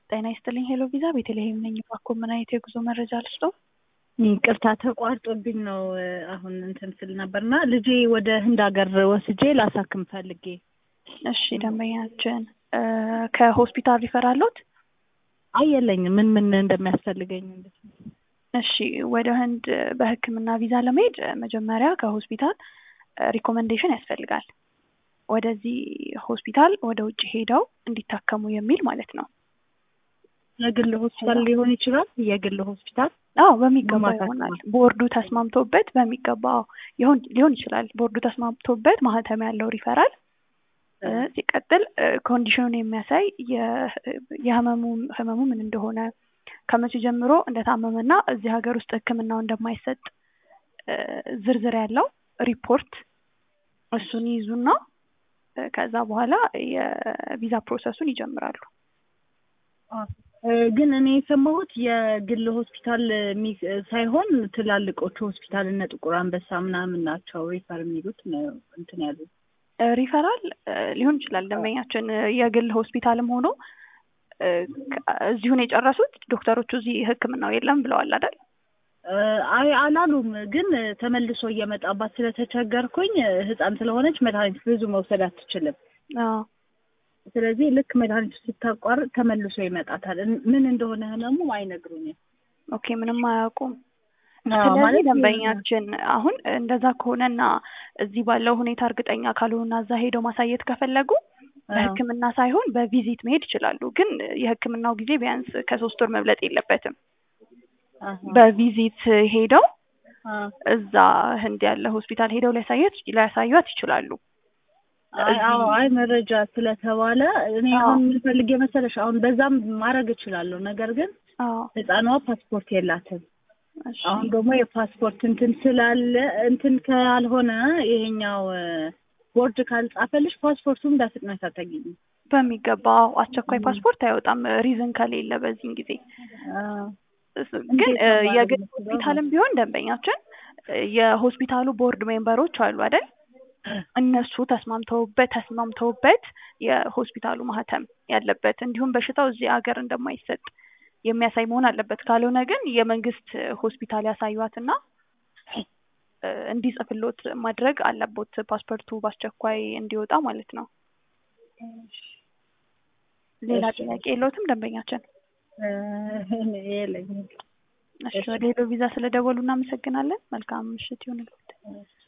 ጤና ይስጥልኝ ሄሎ ቪዛ ቤተልሔም ነኝ። እባክዎ ምን አይነት የጉዞ መረጃ ልስጥዎ? ይቅርታ ተቋርጦብኝ ነው አሁን እንትን ስል ነበር እና ልጄ ወደ ህንድ ሀገር ወስጄ ላሳክም ፈልጌ። እሺ ደንበኛችን ከሆስፒታል ሪፈር አለዎት? አይ የለኝም። ምን ምን እንደሚያስፈልገኝ እንዴት ነው? እሺ ወደ ህንድ በህክምና ቪዛ ለመሄድ መጀመሪያ ከሆስፒታል ሪኮመንዴሽን ያስፈልጋል። ወደዚህ ሆስፒታል ወደ ውጭ ሄደው እንዲታከሙ የሚል ማለት ነው። የግል ሆስፒታል ሊሆን ይችላል። የግል ሆስፒታል አዎ በሚገባ ማማከር ይሆናል። ቦርዱ ተስማምቶበት በሚገባ አዎ ይሆን ሊሆን ይችላል። ቦርዱ ተስማምቶበት ማህተም ያለው ሪፈራል እ ሲቀጥል ኮንዲሽኑን የሚያሳይ የ- የህመሙ ህመሙ ምን እንደሆነ ከመቼ ጀምሮ እንደታመመና እዚህ ሀገር ውስጥ ህክምናው እንደማይሰጥ እ ዝርዝር ያለው ሪፖርት እሱን ይይዙና እ ከዛ በኋላ የቪዛ ፕሮሰሱን ይጀምራሉ። እ ግን እኔ የሰማሁት የግል ሆስፒታል የሚ- ሳይሆን ትላልቆቹ ሆስፒታል እነ ጥቁር አንበሳ ምናምን ናቸው ሪፈር የሚሉት ነው እንትን ያሉት። እ ሪፈራል እ ሊሆን ይችላል ደንበኛችን እ የግል ሆስፒታልም ሆኖ እ ከ- እዚሁን የጨረሱት ዶክተሮቹ እዚህ ህክምናው የለም ብለዋል አይደል? እ አይ አላሉም፣ ግን ተመልሶ እየመጣባት ስለተቸገርኩኝ ህፃን ስለሆነች መድኃኒት ብዙ መውሰድ አትችልም። አዎ ስለዚህ ልክ መድኃኒቱ ስታቋርጥ ተመልሶ ይመጣታል። እን- ምን እንደሆነ ህመሙ አይነግሩኝም። ኦኬ ምንም አያውቁም። አዎ፣ ስለዚህ ማለት ደንበኛችን አሁን እንደዛ ከሆነና እዚህ ባለው ሁኔታ እርግጠኛ ካልሆኑና እዛ ሄደው ማሳየት ከፈለጉ በህክምና ሳይሆን በቪዚት መሄድ ይችላሉ። ግን የህክምናው ጊዜ ቢያንስ ከሶስት ወር መብለጥ የለበትም። አሃ፣ በቪዚት ሄደው አ፣ እዛ ህንድ ያለ ሆስፒታል ሄደው ሊያሳየት ሊያሳዩት ይችላሉ። አይ አዎ፣ አይ መረጃ ስለተባለ እኔ አዎ። አሁን ምን ፈልጌ መሰለሽ፣ አሁን በዛም ማድረግ እችላለሁ። ነገር ግን አዎ ህፃኗ ፓስፖርት የላትም። እሺ አሁን ደግሞ የፓስፖርት እንትን ስላለ እንትን ካልሆነ ይሄኛው እ፣ ቦርድ ካልጻፈልሽ ፓስፖርቱን በፍጥነት አታገኝም። በሚገባ አዎ፣ አስቸኳይ ፓስፖርት አይወጣም ሪዝን ከሌለ በዚህን ጊዜ አ፣ እስ- ግን እንዴት እ ነው ማድረግ የግል የምችለው? ሆስፒታልም ቢሆን ደንበኛችን እ የሆስፒታሉ ቦርድ ሜምበሮች አሉ አይደል? እነሱ ተስማምተውበት ተስማምተውበት የሆስፒታሉ ማህተም ያለበት እንዲሁም በሽታው እዚህ ሀገር እንደማይሰጥ የሚያሳይ መሆን አለበት። ካልሆነ ግን የመንግስት ሆስፒታል ያሳዩትና እ እንዲጽፍሎት ማድረግ አለቦት ፓስፖርቱ በአስቸኳይ እንዲወጣ ማለት ነው። ሌላ እሺ። ጥያቄ የለዎትም ደንበኛችን? እ፣ የለኝም። እሺ ወደ ሄሎ ቪዛ ስለደወሉ እናመሰግናለን። መልካም ምሽት ይሁንልዎት።